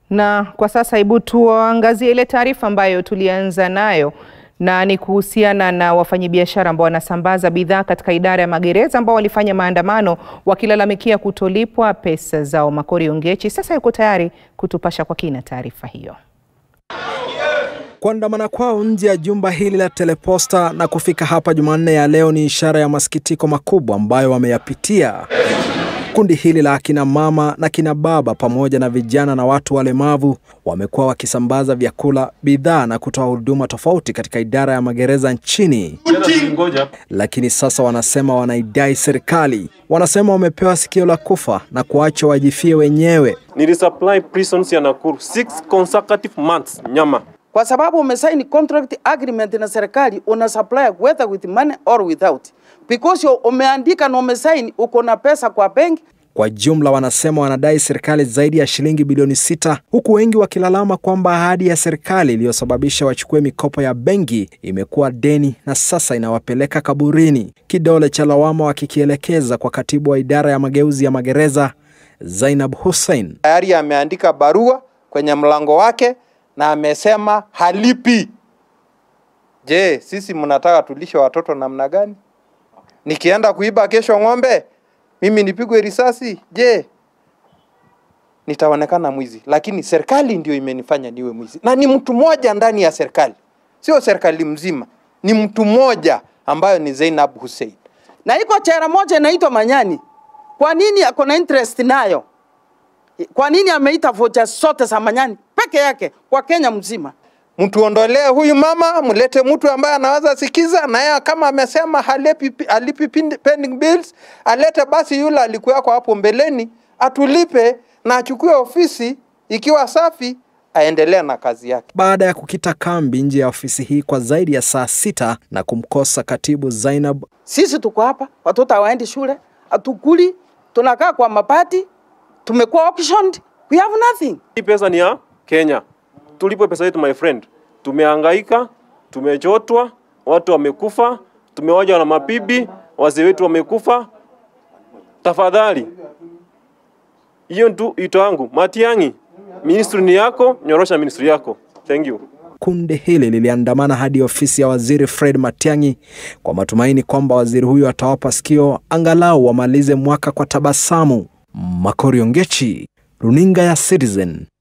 Na kwa sasa hebu tuangazie ile taarifa ambayo tulianza nayo na ni kuhusiana na wafanyabiashara ambao wanasambaza bidhaa katika idara ya magereza ambao walifanya maandamano wakilalamikia kutolipwa pesa zao. Makori Ongechi sasa yuko tayari kutupasha kwa kina taarifa hiyo. Kuandamana kwao nje ya jumba hili la Teleposta na kufika hapa Jumanne ya leo ni ishara ya masikitiko makubwa ambayo wameyapitia. Kundi hili la akina mama na kina baba pamoja na vijana na watu walemavu wamekuwa wakisambaza vyakula, bidhaa na kutoa huduma tofauti katika idara ya magereza nchini. Lakini sasa wanasema wanaidai serikali. Wanasema wamepewa sikio la kufa na kuachwa wajifie wenyewe. Nilisupply prisons ya Nakuru six consecutive months nyama kwa sababu umesaini contract agreement na serikali, una supply whether with money or without, because umeandika na umesaini, uko na pesa kwa benki. Kwa jumla wanasema wanadai serikali zaidi ya shilingi bilioni sita, huku wengi wakilalama kwamba ahadi ya serikali iliyosababisha wachukue mikopo ya benki imekuwa deni na sasa inawapeleka kaburini, kidole cha lawama wakikielekeza kwa katibu wa idara ya mageuzi ya magereza Zainab Hussein. Tayari ameandika barua kwenye mlango wake na amesema halipi. Je, sisi mnataka tulishe watoto namna gani? Nikienda kuiba kesho ng'ombe, mimi nipigwe risasi? Je, nitaonekana mwizi? Lakini serikali ndio imenifanya niwe mwizi, na ni mtu mmoja ndani ya serikali, sio serikali mzima, ni mtu mmoja ambayo ni Zainab Hussein, na iko chera moja inaitwa Manyani. Kwa nini ako na interest nayo? Kwa nini ameita vocha zote za Manyani peke yake kwa Kenya mzima? Mtuondolee huyu mama, mlete mtu ambaye anaweza sikiza, na yeye kama amesema halipi, halipi pending bills, alete basi yule alikuwako hapo mbeleni atulipe na achukue ofisi ikiwa safi aendelee na kazi yake. Baada ya kukita kambi nje ya ofisi hii kwa zaidi ya saa sita na kumkosa katibu Zainab, sisi tuko hapa, watoto hawaendi shule, hatukuli, tunakaa kwa mapati, tumekuwa auctioned, we have nothing. Hii pesa ni ya Kenya, tulipe pesa yetu my friend. Tumehangaika, tumechotwa, watu wamekufa, tumewaja na mabibi, wazee wetu wamekufa. Tafadhali, hiyo tu ito wangu. Matiang'i, ministry ni yako, nyorosha ministry yako. Thank you. Kundi hili liliandamana hadi ofisi ya waziri Fred Matiang'i kwa matumaini kwamba waziri huyo atawapa sikio angalau wamalize mwaka kwa tabasamu. Makori Ongechi, runinga ya Citizen,